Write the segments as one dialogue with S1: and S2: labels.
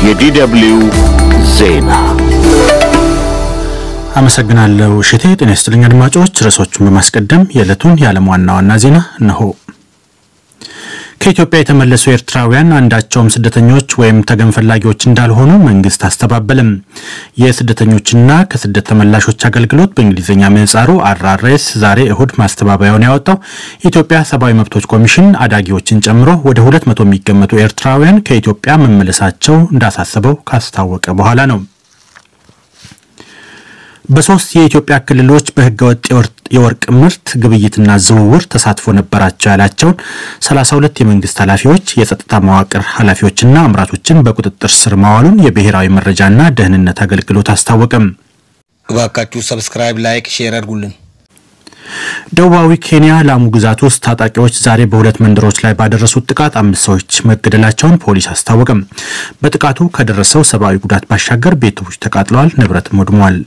S1: የዲደብልዩ ዜና
S2: አመሰግናለሁ እሽቴ። ጤና ይስጥልኝ አድማጮች። ርዕሶቹን በማስቀደም የዕለቱን የዓለም ዋና ዋና ዜና እነሆ። ከኢትዮጵያ የተመለሱ ኤርትራውያን አንዳቸውም ስደተኞች ወይም ተገን ፈላጊዎች እንዳልሆኑ መንግስት አስተባበለም። የስደተኞችና ከስደት ተመላሾች አገልግሎት በእንግሊዝኛ ምህጻሩ አርአርኤስ ዛሬ እሁድ ማስተባበያውን ያወጣው የኢትዮጵያ ሰብአዊ መብቶች ኮሚሽን አዳጊዎችን ጨምሮ ወደ ሁለት መቶ የሚገመቱ ኤርትራውያን ከኢትዮጵያ መመለሳቸው እንዳሳሰበው ካስታወቀ በኋላ ነው። በሶስት የኢትዮጵያ ክልሎች በህገወጥ የወርቅ ምርት ግብይትና ዝውውር ተሳትፎ ነበራቸው ያላቸውን 32 የመንግስት ኃላፊዎች፣ የጸጥታ መዋቅር ኃላፊዎችና አምራቾችን በቁጥጥር ስር ማዋሉን የብሔራዊ መረጃና ደህንነት አገልግሎት አስታወቀም።
S3: እባካችሁ ሰብስክራይብ፣ ላይክ፣ ሼር አድርጉልን።
S2: ደቡባዊ ኬንያ ላሙ ግዛት ውስጥ ታጣቂዎች ዛሬ በሁለት መንደሮች ላይ ባደረሱት ጥቃት አምስት ሰዎች መገደላቸውን ፖሊስ አስታወቀም። በጥቃቱ ከደረሰው ሰብአዊ ጉዳት ባሻገር ቤቶች ተቃጥለዋል፣ ንብረትም ወድሟል።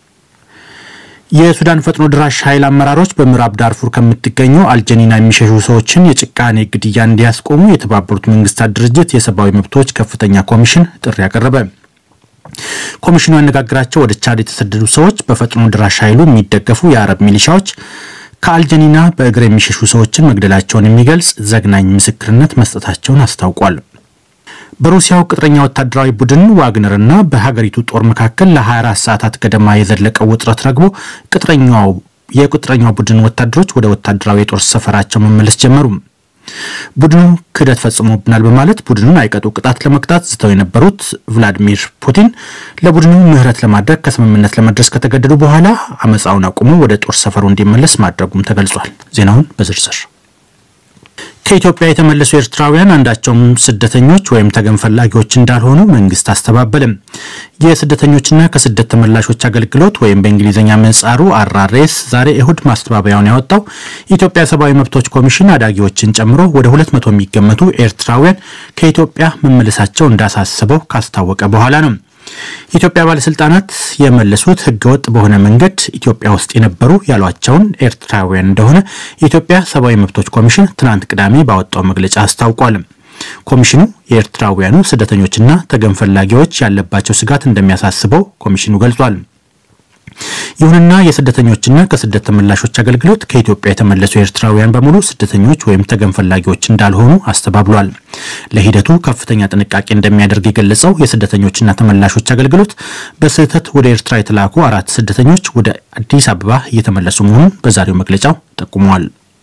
S2: የሱዳን ፈጥኖ ድራሽ ኃይል አመራሮች በምዕራብ ዳርፉር ከምትገኘው አልጀኒና የሚሸሹ ሰዎችን የጭካኔ ግድያ እንዲያስቆሙ የተባበሩት መንግስታት ድርጅት የሰብአዊ መብቶች ከፍተኛ ኮሚሽን ጥሪ ያቀረበ። ኮሚሽኑ ያነጋግራቸው ወደ ቻድ የተሰደዱ ሰዎች በፈጥኖ ድራሽ ኃይሉ የሚደገፉ የአረብ ሚሊሻዎች ከአልጀኒና በእግር የሚሸሹ ሰዎችን መግደላቸውን የሚገልጽ ዘግናኝ ምስክርነት መስጠታቸውን አስታውቋል። በሩሲያው ቅጥረኛ ወታደራዊ ቡድን ዋግነርና በሀገሪቱ ጦር መካከል ለ24 ሰዓታት ገደማ የዘለቀው ውጥረት ረግቦ ቅጥረኛው የቅጥረኛው ቡድን ወታደሮች ወደ ወታደራዊ የጦር ሰፈራቸው መመለስ ጀመሩ። ቡድኑ ክህደት ፈጽሞብናል በማለት ቡድኑን አይቀጡ ቅጣት ለመቅጣት ዝተው የነበሩት ቭላዲሚር ፑቲን ለቡድኑ ምህረት ለማድረግ ከስምምነት ለመድረስ ከተገደዱ በኋላ አመፃውን አቁሞ ወደ ጦር ሰፈሩ እንዲመለስ ማድረጉም ተገልጿል። ዜናውን በዝርዝር ከኢትዮጵያ የተመለሱ ኤርትራውያን አንዳቸውም ስደተኞች ወይም ተገን ፈላጊዎች እንዳልሆኑ መንግስት አስተባበለም። የስደተኞችና ከስደት ተመላሾች አገልግሎት ወይም በእንግሊዝኛ ምህጻሩ አርአርኤስ ዛሬ እሁድ ማስተባበያውን ያወጣው የኢትዮጵያ ሰብአዊ መብቶች ኮሚሽን አዳጊዎችን ጨምሮ ወደ ሁለት መቶ የሚገመቱ ኤርትራውያን ከኢትዮጵያ መመለሳቸው እንዳሳሰበው ካስታወቀ በኋላ ነው። የኢትዮጵያ ባለስልጣናት የመለሱት ህገወጥ በሆነ መንገድ ኢትዮጵያ ውስጥ የነበሩ ያሏቸውን ኤርትራውያን እንደሆነ የኢትዮጵያ ሰብአዊ መብቶች ኮሚሽን ትናንት ቅዳሜ ባወጣው መግለጫ አስታውቋል። ኮሚሽኑ የኤርትራውያኑ ስደተኞችና ተገን ፈላጊዎች ያለባቸው ስጋት እንደሚያሳስበው ኮሚሽኑ ገልጿል። ይሁንና የስደተኞችና ከስደት ተመላሾች አገልግሎት ከኢትዮጵያ የተመለሱ ኤርትራውያን በሙሉ ስደተኞች ወይም ተገን ፈላጊዎች እንዳልሆኑ አስተባብሏል። ለሂደቱ ከፍተኛ ጥንቃቄ እንደሚያደርግ የገለጸው የስደተኞችና ተመላሾች አገልግሎት በስህተት ወደ ኤርትራ የተላኩ አራት ስደተኞች ወደ አዲስ አበባ እየተመለሱ መሆኑን በዛሬው መግለጫው ጠቁመዋል።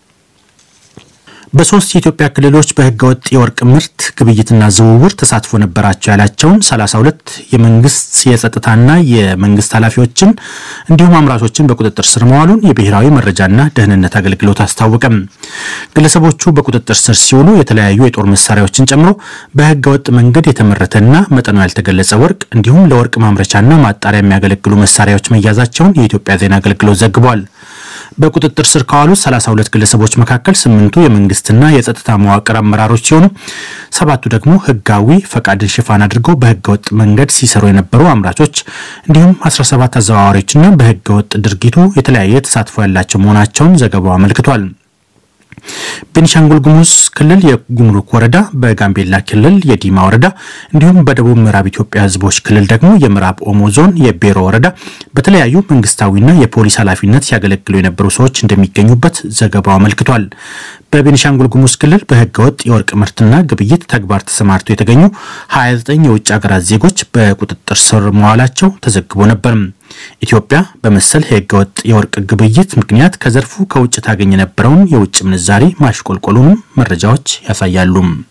S2: በሶስት የኢትዮጵያ ክልሎች በህገወጥ የወርቅ ምርት ግብይትና ዝውውር ተሳትፎ ነበራቸው ያላቸውን 32 የመንግስት የጸጥታና የመንግስት ኃላፊዎችን እንዲሁም አምራቾችን በቁጥጥር ስር መዋሉን የብሔራዊ መረጃና ደህንነት አገልግሎት አስታወቀም። ግለሰቦቹ በቁጥጥር ስር ሲውሉ የተለያዩ የጦር መሳሪያዎችን ጨምሮ በህገወጥ መንገድ የተመረተና መጠኑ ያልተገለጸ ወርቅ እንዲሁም ለወርቅ ማምረቻና ማጣሪያ የሚያገለግሉ መሳሪያዎች መያዛቸውን የኢትዮጵያ ዜና አገልግሎት ዘግቧል። በቁጥጥር ስር ከዋሉት 32 ግለሰቦች መካከል ስምንቱ የመንግስትና የጸጥታ መዋቅር አመራሮች ሲሆኑ ሰባቱ ደግሞ ህጋዊ ፈቃድን ሽፋን አድርገው በህገወጥ መንገድ ሲሰሩ የነበሩ አምራቾች እንዲሁም 17 አዘዋዋሪዎችና በህገወጥ ድርጊቱ የተለያየ ተሳትፎ ያላቸው መሆናቸውን ዘገባው አመልክቷል። ቤኒሻንጉል ጉሙዝ ክልል የጉምሩክ ወረዳ፣ በጋምቤላ ክልል የዲማ ወረዳ እንዲሁም በደቡብ ምዕራብ ኢትዮጵያ ህዝቦች ክልል ደግሞ የምዕራብ ኦሞ ዞን የቤሮ ወረዳ በተለያዩ መንግስታዊና የፖሊስ ኃላፊነት ሲያገለግሉ የነበሩ ሰዎች እንደሚገኙበት ዘገባው አመልክቷል። በቤኒሻንጉል ጉሙዝ ክልል በህገወጥ የወርቅ ምርትና ግብይት ተግባር ተሰማርተው የተገኙ 29 የውጭ ሀገራት ዜጎች በቁጥጥር ስር መዋላቸው ተዘግቦ ነበር። ኢትዮጵያ በመሰል የህገወጥ የወርቅ ግብይት ምክንያት ከዘርፉ ከውጭ ታገኝ የነበረውን የውጭ ምንዛሪ ማሽቆልቆሉንም መረጃዎች ያሳያሉ።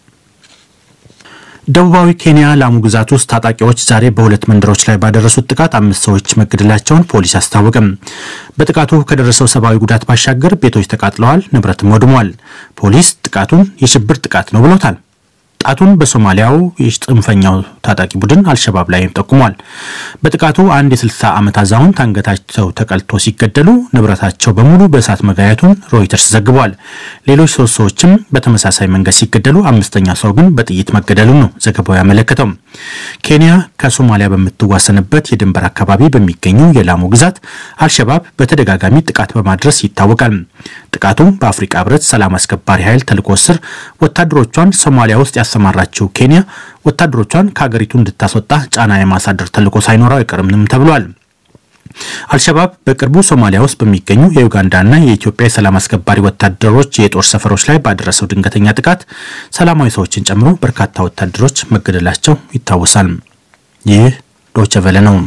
S2: ደቡባዊ ኬንያ ላሙ ግዛት ውስጥ ታጣቂዎች ዛሬ በሁለት መንደሮች ላይ ባደረሱት ጥቃት አምስት ሰዎች መገደላቸውን ፖሊስ አስታወቀም። በጥቃቱ ከደረሰው ሰብአዊ ጉዳት ባሻገር ቤቶች ተቃጥለዋል፣ ንብረትም ወድሟል። ፖሊስ ጥቃቱን የሽብር ጥቃት ነው ብሎታል። ጣቱን በሶማሊያው የጽንፈኛው ታጣቂ ቡድን አልሸባብ ላይ ጠቁሟል። በጥቃቱ አንድ የ60 ዓመት አዛውንት አንገታቸው ተቀልቶ ሲገደሉ ንብረታቸው በሙሉ በእሳት መጋየቱን ሮይተርስ ዘግቧል። ሌሎች ሶስት ሰዎችም በተመሳሳይ መንገድ ሲገደሉ፣ አምስተኛ ሰው ግን በጥይት መገደሉን ነው ዘገባው ያመለከተው። ኬንያ ከሶማሊያ በምትዋሰንበት የድንበር አካባቢ በሚገኘው የላሙ ግዛት አልሸባብ በተደጋጋሚ ጥቃት በማድረስ ይታወቃል። ጥቃቱ በአፍሪካ ህብረት ሰላም አስከባሪ ኃይል ተልዕኮ ስር ወታደሮቿን ሶማሊያ ውስጥ ያሰማራችው ኬንያ ወታደሮቿን ከሀገሪቱ እንድታስወጣ ጫና የማሳደር ተልዕኮ ሳይኖረው አይቀርምም ተብሏል። አልሸባብ በቅርቡ ሶማሊያ ውስጥ በሚገኙ የዩጋንዳና የኢትዮጵያ የሰላም አስከባሪ ወታደሮች የጦር ሰፈሮች ላይ ባደረሰው ድንገተኛ ጥቃት ሰላማዊ ሰዎችን ጨምሮ በርካታ ወታደሮች መገደላቸው ይታወሳል። ይህ ዶቼ ቬለ ነው።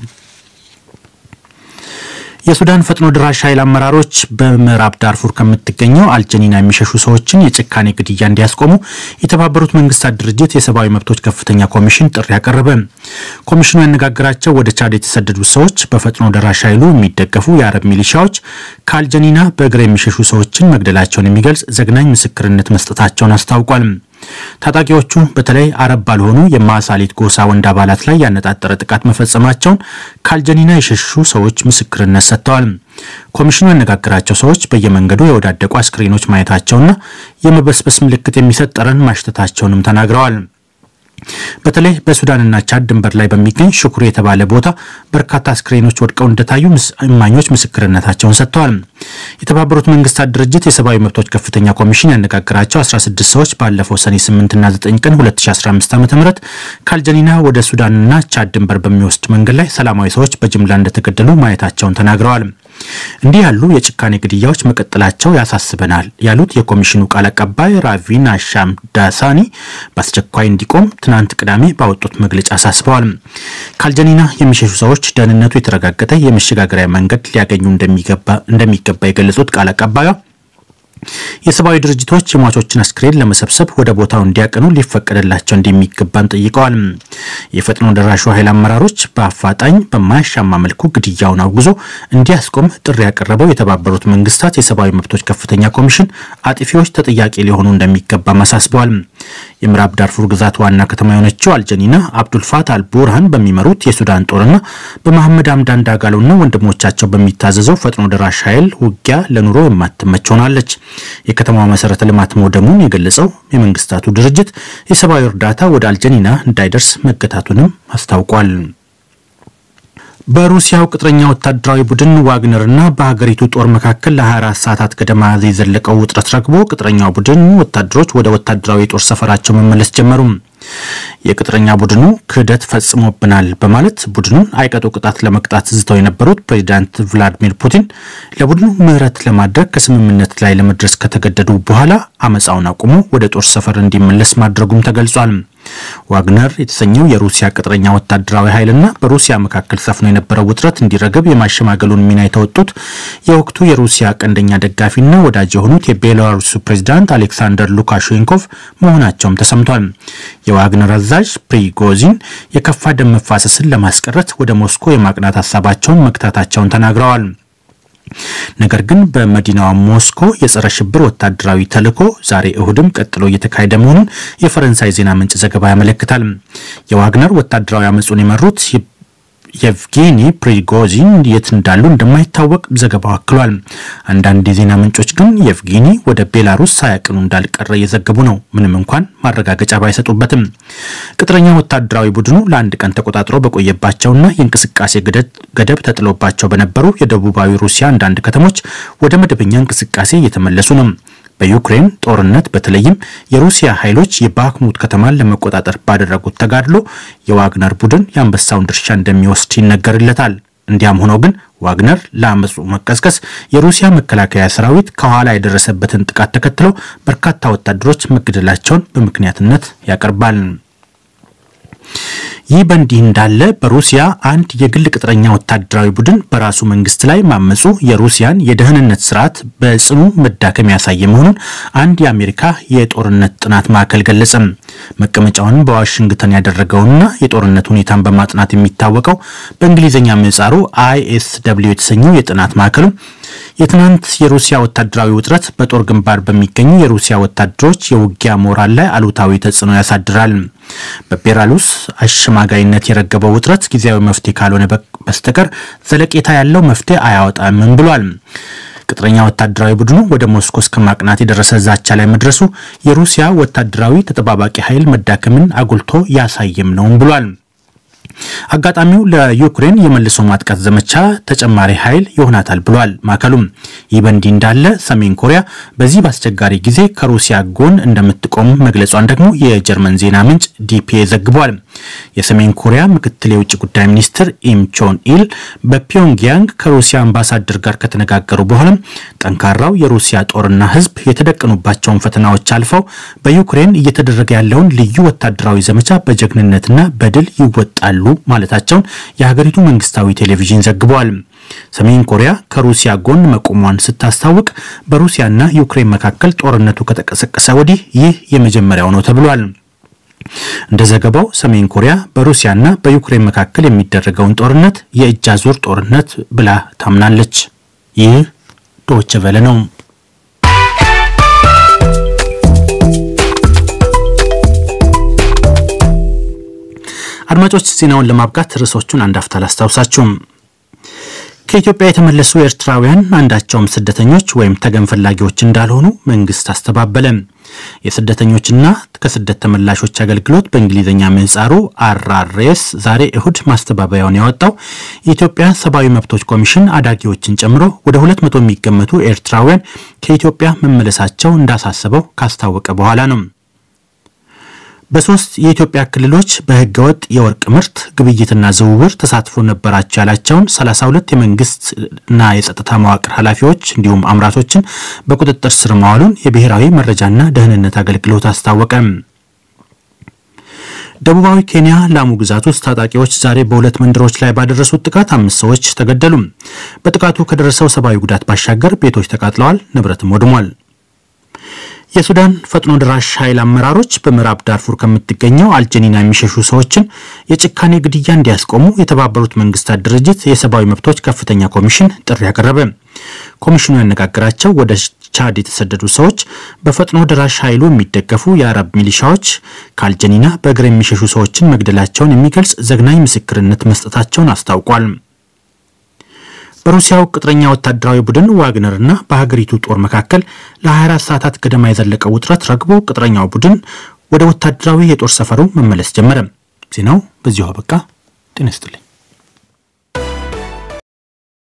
S2: የሱዳን ፈጥኖ ድራሽ ኃይል አመራሮች በምዕራብ ዳርፉር ከምትገኘው አልጀኒና የሚሸሹ ሰዎችን የጭካኔ ግድያ እንዲያስቆሙ የተባበሩት መንግስታት ድርጅት የሰብአዊ መብቶች ከፍተኛ ኮሚሽን ጥሪ ያቀረበ። ኮሚሽኑ ያነጋገራቸው ወደ ቻድ የተሰደዱ ሰዎች በፈጥኖ ደራሽ ኃይሉ የሚደገፉ የአረብ ሚሊሻዎች ከአልጀኒና በእግር የሚሸሹ ሰዎችን መግደላቸውን የሚገልጽ ዘግናኝ ምስክርነት መስጠታቸውን አስታውቋል። ታጣቂዎቹ በተለይ አረብ ባልሆኑ የማሳሊት ጎሳ ወንድ አባላት ላይ ያነጣጠረ ጥቃት መፈጸማቸውን ከአልጀኒና የሸሹ ሰዎች ምስክርነት ሰጥተዋል። ኮሚሽኑ ያነጋገራቸው ሰዎች በየመንገዱ የወዳደቁ አስክሬኖች ማየታቸውና የመበስበስ ምልክት የሚሰጥ ጠረን ማሽተታቸውንም ተናግረዋል። በተለይ በሱዳንና ቻድ ድንበር ላይ በሚገኝ ሽኩሩ የተባለ ቦታ በርካታ አስክሬኖች ወድቀው እንደታዩ እማኞች ምስክርነታቸውን ሰጥተዋል። የተባበሩት መንግስታት ድርጅት የሰብአዊ መብቶች ከፍተኛ ኮሚሽን ያነጋገራቸው 16 ሰዎች ባለፈው ሰኔ 8ና 9 ቀን 2015 ዓ ም ከአልጀኒና ወደ ሱዳንና ቻድ ድንበር በሚወስድ መንገድ ላይ ሰላማዊ ሰዎች በጅምላ እንደተገደሉ ማየታቸውን ተናግረዋል። እንዲህ ያሉ የጭካኔ ግድያዎች መቀጠላቸው ያሳስበናል ያሉት የኮሚሽኑ ቃል አቀባይ ራቪና ሻም ዳሳኒ በአስቸኳይ እንዲቆም ትናንት ቅዳሜ ባወጡት መግለጫ አሳስበዋል። ከአልጀኒና የሚሸሹ ሰዎች ደህንነቱ የተረጋገጠ የመሸጋገሪያ መንገድ ሊያገኙ እንደሚገባ የገለጹት ቃል አቀባዩ የሰብአዊ ድርጅቶች የሟቾችን አስክሬን ለመሰብሰብ ወደ ቦታው እንዲያቀኑ ሊፈቀድላቸው እንደሚገባን ጠይቀዋል። የፈጥኖ ደራሹ ኃይል አመራሮች በአፋጣኝ በማያሻማ መልኩ ግድያውን አውግዞ እንዲያስቆም ጥሪ ያቀረበው የተባበሩት መንግስታት የሰብአዊ መብቶች ከፍተኛ ኮሚሽን አጥፊዎች ተጠያቂ ሊሆኑ እንደሚገባም አሳስበዋል። የምዕራብ ዳርፉር ግዛት ዋና ከተማ የሆነችው አልጀኒና አብዱልፋት አልቡርሃን በሚመሩት የሱዳን ጦርና በመሐመድ አምዳን ዳጋሎና ወንድሞቻቸው በሚታዘዘው ፈጥኖ ደራሽ ኃይል ውጊያ ለኑሮ የማትመች ሆናለች። የከተማዋ መሰረተ ልማት መውደሙን የገለጸው የመንግስታቱ ድርጅት የሰብአዊ እርዳታ ወደ አልጀኒና እንዳይደርስ መገታቱንም አስታውቋል። በሩሲያው ቅጥረኛ ወታደራዊ ቡድን ዋግነርና በሀገሪቱ ጦር መካከል ለ24 ሰዓታት ገደማ የዘለቀው ውጥረት ረግቦ ቅጥረኛው ቡድን ወታደሮች ወደ ወታደራዊ የጦር ሰፈራቸው መመለስ ጀመሩ። የቅጥረኛ ቡድኑ ክህደት ፈጽሞብናል በማለት ቡድኑን አይቀጡ ቅጣት ለመቅጣት ዝተው የነበሩት ፕሬዚዳንት ቭላዲሚር ፑቲን ለቡድኑ ምህረት ለማድረግ ከስምምነት ላይ ለመድረስ ከተገደዱ በኋላ አመፃውን አቁሞ ወደ ጦር ሰፈር እንዲመለስ ማድረጉም ተገልጿል። ዋግነር የተሰኘው የሩሲያ ቅጥረኛ ወታደራዊ ኃይልና በሩሲያ መካከል ሰፍኖ የነበረው ውጥረት እንዲረግብ የማሸማገሉን ሚና የተወጡት የወቅቱ የሩሲያ ቀንደኛ ደጋፊና ወዳጅ የሆኑት የቤላሩሱ ፕሬዚዳንት አሌክሳንደር ሉካሼንኮቭ መሆናቸውም ተሰምቷል። የዋግነር አዛዥ ፕሪጎዚን የከፋ ደም መፋሰስን ለማስቀረት ወደ ሞስኮ የማቅናት ሀሳባቸውን መግታታቸውን ተናግረዋል። ነገር ግን በመዲናዋ ሞስኮ የጸረ ሽብር ወታደራዊ ተልዕኮ ዛሬ እሁድም ቀጥሎ እየተካሄደ መሆኑን የፈረንሳይ ዜና ምንጭ ዘገባ ያመለክታል። የዋግነር ወታደራዊ አመፁን የመሩት የቭጌኒ ፕሪጎዚን የት እንዳሉ እንደማይታወቅ ዘገባው አክሏል። አንዳንድ የዜና ምንጮች ግን የቭጌኒ ወደ ቤላሩስ ሳያቅኑ እንዳልቀረ እየዘገቡ ነው፣ ምንም እንኳን ማረጋገጫ ባይሰጡበትም። ቅጥረኛ ወታደራዊ ቡድኑ ለአንድ ቀን ተቆጣጥሮ በቆየባቸውና የእንቅስቃሴ ገደብ ተጥሎባቸው በነበሩ የደቡባዊ ሩሲያ አንዳንድ ከተሞች ወደ መደበኛ እንቅስቃሴ እየተመለሱ ነው። በዩክሬን ጦርነት በተለይም የሩሲያ ኃይሎች የባክሙት ከተማን ለመቆጣጠር ባደረጉት ተጋድሎ የዋግነር ቡድን የአንበሳውን ድርሻ እንደሚወስድ ይነገርለታል። እንዲያም ሆኖ ግን ዋግነር ለአመፁ መቀስቀስ የሩሲያ መከላከያ ሰራዊት ከኋላ የደረሰበትን ጥቃት ተከትሎ በርካታ ወታደሮች መገደላቸውን በምክንያትነት ያቀርባል። ይህ በእንዲህ እንዳለ በሩሲያ አንድ የግል ቅጥረኛ ወታደራዊ ቡድን በራሱ መንግስት ላይ ማመፁ የሩሲያን የደህንነት ስርዓት በጽኑ መዳከም ያሳየ መሆኑን አንድ የአሜሪካ የጦርነት ጥናት ማዕከል ገለጸ። መቀመጫውን በዋሽንግተን ያደረገውና የጦርነት ሁኔታን በማጥናት የሚታወቀው በእንግሊዝኛ ምህጻሩ አይኤስ ደብሊው የተሰኘው የጥናት ማዕከሉ የትናንት የሩሲያ ወታደራዊ ውጥረት በጦር ግንባር በሚገኙ የሩሲያ ወታደሮች የውጊያ ሞራል ላይ አሉታዊ ተጽዕኖ ያሳድራል። በቤላሩስ አሸማጋይነት የረገበው ውጥረት ጊዜያዊ መፍትሄ ካልሆነ በስተቀር ዘለቄታ ያለው መፍትሄ አያወጣምም ብሏል። ቅጥረኛ ወታደራዊ ቡድኑ ወደ ሞስኮ እስከ ማቅናት የደረሰ ዛቻ ላይ መድረሱ የሩሲያ ወታደራዊ ተጠባባቂ ኃይል መዳከምን አጉልቶ ያሳየም ነውም ብሏል። አጋጣሚው ለዩክሬን የመልሶ ማጥቃት ዘመቻ ተጨማሪ ኃይል ይሆናታል ብሏል ማዕከሉም። ይህ በእንዲህ እንዳለ ሰሜን ኮሪያ በዚህ በአስቸጋሪ ጊዜ ከሩሲያ ጎን እንደምትቆም መግለጿን ደግሞ የጀርመን ዜና ምንጭ ዲፒኤ ዘግቧል። የሰሜን ኮሪያ ምክትል የውጭ ጉዳይ ሚኒስትር ኢም ቾን ኢል በፒዮንግያንግ ከሩሲያ አምባሳደር ጋር ከተነጋገሩ በኋላም ጠንካራው የሩሲያ ጦርና ሕዝብ የተደቀኑባቸውን ፈተናዎች አልፈው በዩክሬን እየተደረገ ያለውን ልዩ ወታደራዊ ዘመቻ በጀግንነትና በድል ይወጣሉ ማለታቸውን የሀገሪቱ መንግስታዊ ቴሌቪዥን ዘግቧል። ሰሜን ኮሪያ ከሩሲያ ጎን መቆሟን ስታስታውቅ በሩሲያና ዩክሬን መካከል ጦርነቱ ከተቀሰቀሰ ወዲህ ይህ የመጀመሪያው ነው ተብሏል። እንደ ዘገባው ሰሜን ኮሪያ በሩሲያና በዩክሬን መካከል የሚደረገውን ጦርነት የእጅ አዙር ጦርነት ብላ ታምናለች። ይህ ዶይቼ ቬለ ነው። አድማጮች ዜናውን ለማብቃት ርዕሶቹን አንድ አፍታ ላስታውሳችሁም። ከኢትዮጵያ የተመለሱ ኤርትራውያን አንዳቸውም ስደተኞች ወይም ተገን ፈላጊዎች እንዳልሆኑ መንግስት አስተባበለ። የስደተኞችና ከስደት ተመላሾች አገልግሎት በእንግሊዝኛ ምህጻሩ አርአርኤስ ዛሬ እሁድ ማስተባበያውን ያወጣው የኢትዮጵያ ሰብአዊ መብቶች ኮሚሽን አዳጊዎችን ጨምሮ ወደ ሁለት መቶ የሚገመቱ ኤርትራውያን ከኢትዮጵያ መመለሳቸው እንዳሳሰበው ካስታወቀ በኋላ ነው። በሶስት የኢትዮጵያ ክልሎች በህገወጥ የወርቅ ምርት ግብይትና ዝውውር ተሳትፎ ነበራቸው ያላቸውን 32 የመንግስትና የጸጥታ መዋቅር ኃላፊዎች እንዲሁም አምራቾችን በቁጥጥር ስር መዋሉን የብሔራዊ መረጃና ደህንነት አገልግሎት አስታወቀ። ደቡባዊ ኬንያ ላሙ ግዛት ውስጥ ታጣቂዎች ዛሬ በሁለት መንደሮች ላይ ባደረሱት ጥቃት አምስት ሰዎች ተገደሉ። በጥቃቱ ከደረሰው ሰብአዊ ጉዳት ባሻገር ቤቶች ተቃጥለዋል፣ ንብረትም ወድሟል። የሱዳን ፈጥኖ ደራሽ ኃይል አመራሮች በምዕራብ ዳርፉር ከምትገኘው አልጀኒና የሚሸሹ ሰዎችን የጭካኔ ግድያ እንዲያስቆሙ የተባበሩት መንግስታት ድርጅት የሰብአዊ መብቶች ከፍተኛ ኮሚሽን ጥሪ ያቀረበ። ኮሚሽኑ ያነጋገራቸው ወደ ቻድ የተሰደዱ ሰዎች በፈጥኖ ደራሽ ኃይሉ የሚደገፉ የአረብ ሚሊሻዎች ከአልጀኒና በእግር የሚሸሹ ሰዎችን መግደላቸውን የሚገልጽ ዘግናኝ ምስክርነት መስጠታቸውን አስታውቋል። በሩሲያው ቅጥረኛ ወታደራዊ ቡድን ዋግነርና በሀገሪቱ ጦር መካከል ለ24 ሰዓታት ገደማ የዘለቀው ውጥረት ረግቦ ቅጥረኛው ቡድን ወደ ወታደራዊ የጦር ሰፈሩ መመለስ ጀመረ። ዜናው በዚሁ አበቃ። ጤና ይስጥልኝ።